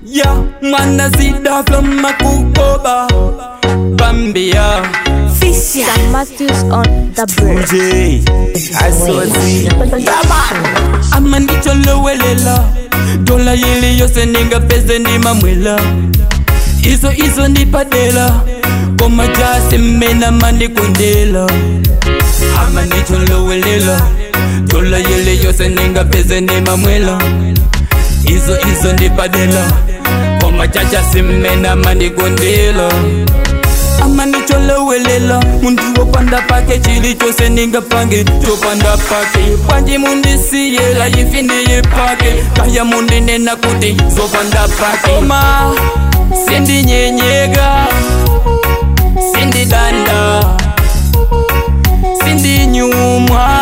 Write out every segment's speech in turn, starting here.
ya mwana sida from makukoba bambia Sam Matthews on the bird. J, Asozi, ama ndicholowelela dola yili yose ningapeze ndimamwela izo izo ndipadela koma jasi mmena mandikundela ama ndicholowelela dola yili yose ningapeze ndimamwela izo izo ndipadela koma jajasi mmena mandikundela ama ndicholowelela muntu wopanda pake chili chose ningapange chopanda pake panji mundisiyela ifi ndiye pake kaya mundinena kuti zopanda pake oma sindinyenyeka sindidanda sindinyumwa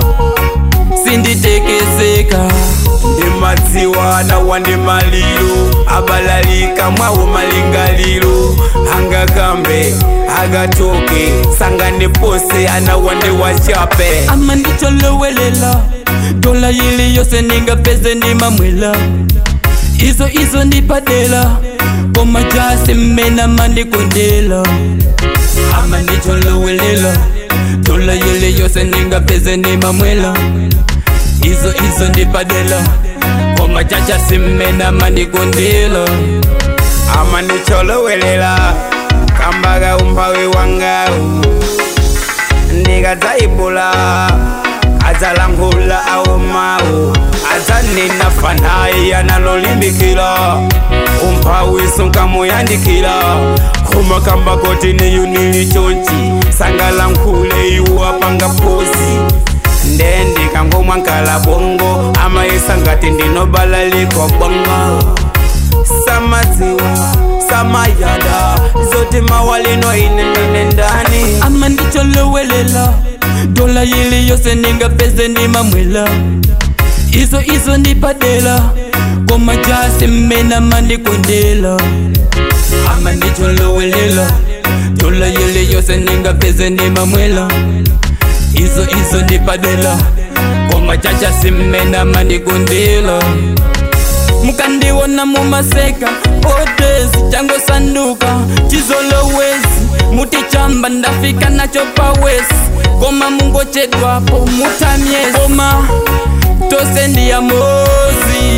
sinditekeseka ndimadziwa nawa ndi maliro abalalika mwawo malingaliro angakambe agatoke sangane pose anawa ndi wachape ama ndicholowelela dola yili yose ningapeze ndimamwela izo izo ndipadela koma jasi mmena mandikondela ama ndicholowelela dola yili yose ningapeze ndimamwela izo izo ndipadela koma jajasi mmena mandikondela ama ndicholowelela kambaga umphawi wangawu ndikadzayiphula adzalankhula awomawu adzanena fanayi analolimbikira umphawi sunkamuyandikira koma kamba koti niyu nili chonchi sangalankhule iwo apanga posi nde ndikangomwa nkala bongo amayesa ngati ndinobalaliko bongo samadziwa samayada zoti mawalino ine ndine ndani ama ndicholowelela dola yili yose ningapeze ndimamwela izo izo ndipadela koma jasi mmena mandikondela ama ndicholowelela dola yili yose ningapeze ndimamwela izo izo ndipadela koma jajasi mmena mandikondela mukandiona mumaseka odezi changosanduka chizolowezi mutichamba ndafika nacho pawesi koma mungochedwapo mutamyesi koma tose ndiya mozi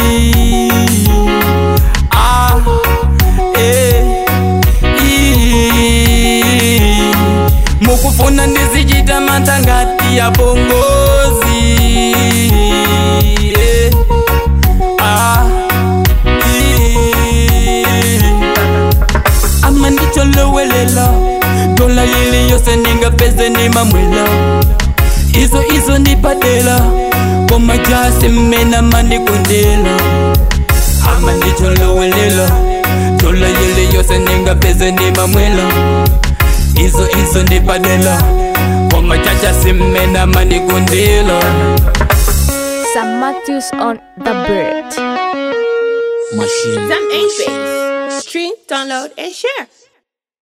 ah, eh, ii. mukufuna ndizichita matangati ya bongozi eh. Ah, ii. ama ndicholowelela dola yili yose ningapeze ndimamwela izo izo ndipadela koma jasi mmena mandikondela ama ndicholowelela dola yili yose ningapeze ndimamwela izo izo ndipadela koma jajasi mmena mandikondela Sam Matthews on the bird. Machine. Some 8 base. Stream, download, and share.